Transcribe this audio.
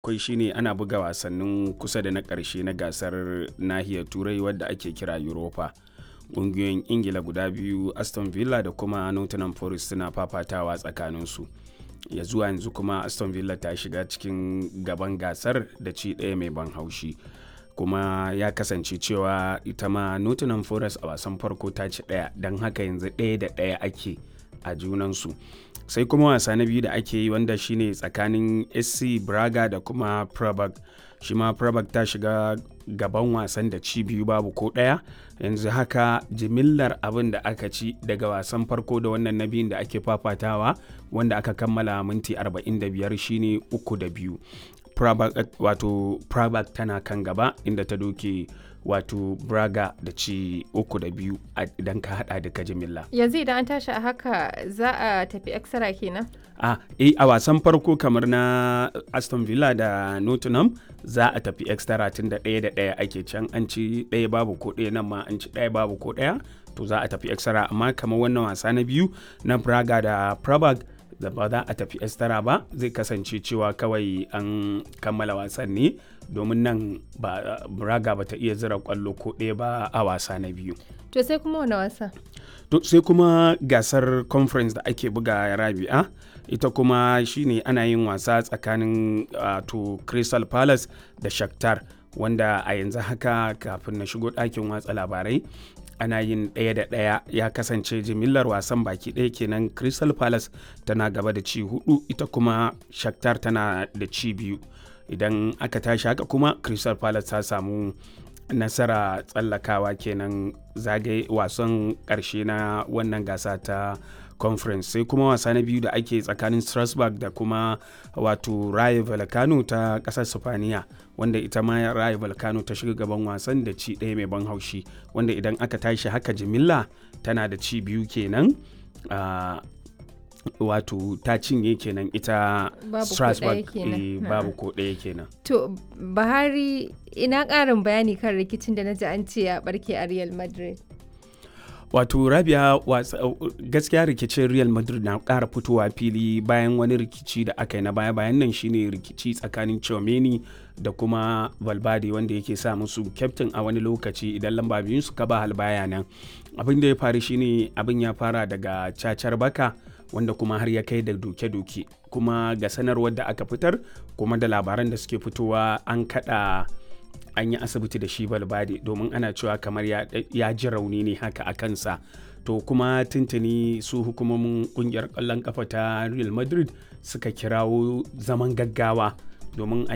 akwai shine ana buga wasannin kusa da na ƙarshe na gasar nahiyar turai wadda ake kira europa ƙungiyoyin ingila guda biyu aston villa da kuma nottingham forest suna fafatawa tsakaninsu ya zuwa yanzu kuma aston villa ta shiga cikin gaban gasar da ci ɗaya mai ban haushi kuma ya kasance cewa ita ma nottingham forest a wasan farko ta ci ɗaya don haka yanzu ɗaya da ɗaya ake a junansu sai kuma wasa na biyu da ake yi wanda shine tsakanin sc braga da kuma prabag shi ma prabag ta shiga gaban wasan da ci biyu babu ko ɗaya yanzu haka jimillar abin da aka ci daga wasan farko da wannan na biyun da ake fafatawa wanda aka kammala minti 45 shine uku da biyu Prabak, wato Prabak tana kan gaba inda ta doke wato Braga da ci uku da biyu idan ka hada duka jimilla. Yanzu idan an tashi a haka za a tafi extra kenan? A eh, a wasan farko kamar na Aston Villa da Nottingham za a tafi extra tun da ɗaya da ɗaya ake can an ci ɗaya babu ko ɗaya nan ma an ci ɗaya babu ko ɗaya to za a tafi extra amma kamar wannan wasa na biyu na Braga da Prabag da ba za a tafi estara ba zai kasance cewa kawai an kammala wasan ne domin nan ba braga ba ta iya zira kwallo ko ɗaya ba a wasa na biyu to sai kuma wani wasa to sai kuma gasar conference da ake buga rabi'a ita kuma shine ana yin wasa tsakanin to crystal palace da shakhtar wanda a yanzu haka kafin na shigo ɗakin watsa labarai ana yin ɗaya da ɗaya ya kasance jimillar wasan baki ɗaya kenan crystal palace tana gaba da ci hudu ita kuma shakhtar tana da ci biyu idan aka tashi haka kuma crystal palace ta samu nasara tsallakawa kenan zagaye wasan ƙarshe na wannan gasa ta conference sai kuma wasa na biyu da ake tsakanin strasbourg da kuma wato raye volcano ta kasar sifaniya wanda ita ma raye volcano ta shiga gaban wasan da ci ɗaya mai ban haushi wanda idan aka tashi haka jimilla tana da ci biyu kenan uh, wato ta cinye kenan ita strasbourg e, babu ko ɗaya kenan to bahari ina ƙarin bayani kan rikicin da na ji an ce ya barke a real madrid wato rabia gaskiya rikicin real madrid na kara fitowa fili bayan wani rikici da aka yi na baya bayan nan shine rikici tsakanin chomeni da kuma valverde wanda yake sa musu kyaftin a wani lokaci idan lamba biyun suka ba halbaya nan abin da ya faru shine abin ya fara daga cacar baka wanda kuma har ya kai da doke-doke kuma ga sanarwar da aka fitar kuma da labaran da suke fitowa an kada an yi asibiti da shi balbade domin ana cewa kamar ya ji rauni ne haka a kansa to kuma tuntuni su hukumomin kungiyar kwallon kafa ta real madrid suka kirawo zaman gaggawa domin a